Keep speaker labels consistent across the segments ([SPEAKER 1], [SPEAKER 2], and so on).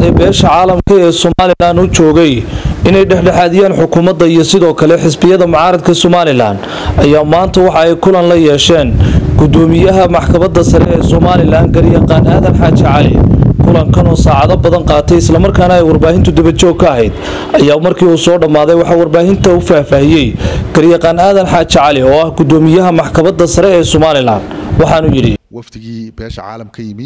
[SPEAKER 1] socday beesha caalamka ee somalilan u joogay inay dhexdhexaadiyaan xukuumadda iyo sidoo kale xisbiyada mucaaradka somalilan ayaa maanta waxa ay kulan la yeesheen gudoomiyaha maxkamadda sare ee somalilan garyaqaan aadan xaaji cali kulankan oo saacado badan qaatay islamarkaana ay warbaahintu dabajoog ka ahayd ayaa markii uu soo dhammaaday waxaa warbaahinta u faahfaahiyey garyaqaan aadan xaaji cali oo ah gudoomiyaha maxkamadda sare ee somalilan waxaanu yidhi
[SPEAKER 2] wafdigii beesha caalam ka yimi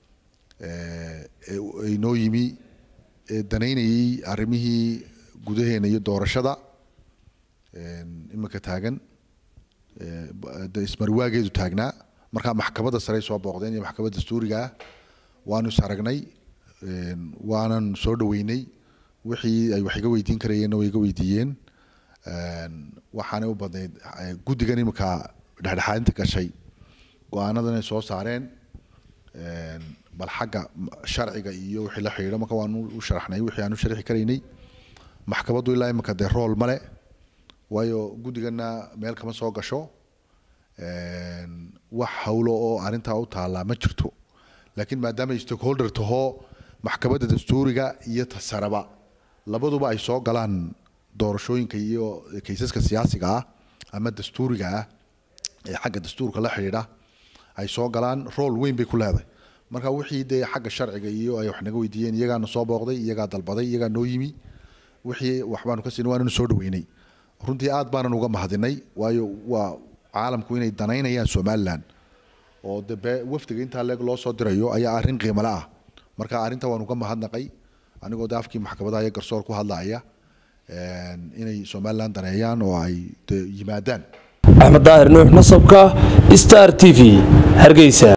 [SPEAKER 2] inoo yimi ee danaynayay arrimihii gudaheena iyo doorashada iminka taagan ismarwaageedu taagnaa markaa maxkamadda sare soo booqdeen iyo maxkamadda dastuuriga ah waanu is aragnay waanan soo dhaweynay wixii ay wax iga weydiin karayeenna way iga weydiiyeen waxaanay u badnayd guddigan iminka dhexdhexaadinta gashay go-aanadan ay soo saareen bal xagga sharciga iyo wixii la xidhiidho marka waanu u sharaxnay wixii aan u sharxi karaynay maxkamaddu ilaa imika dee rool male waayo guddigana meel kama soo gasho wax hawlo oo arrintaa u taallaa ma jirto laakiin maadaama ay stakeholder tahoo maxkamadda dastuuriga iyo tasaraba labaduba ay soo galaan doorashooyinka iyo kaysaska siyaasiga ah ama dastuuriga ah ee xagga dastuurka la xidhiidha ay soo galaan rool weyn bay ku leedahay marka wixii dee xagga sharciga iyo ay wax naga weydiiyeen iyagaana soo booqday iyagaa dalbaday iyagaa noo yimi wixii waxbaanu ka siinay waananu soo dhaweynay runtii aad baanan uga mahadinay waayo waa caalamku inay danaynayaan somalilan oo de wafdiga intaa leeg loo soo dirayo ayaa arrin qiimale ah marka arrinta waan uga mahadnaqay anigoo de afkii maxkamadaha iyo garsoor ku hadlaaya inay somalilan daneeyaan oo ay de yimaadaan
[SPEAKER 1] axmed daahir nuux nasabka star t v hargeysa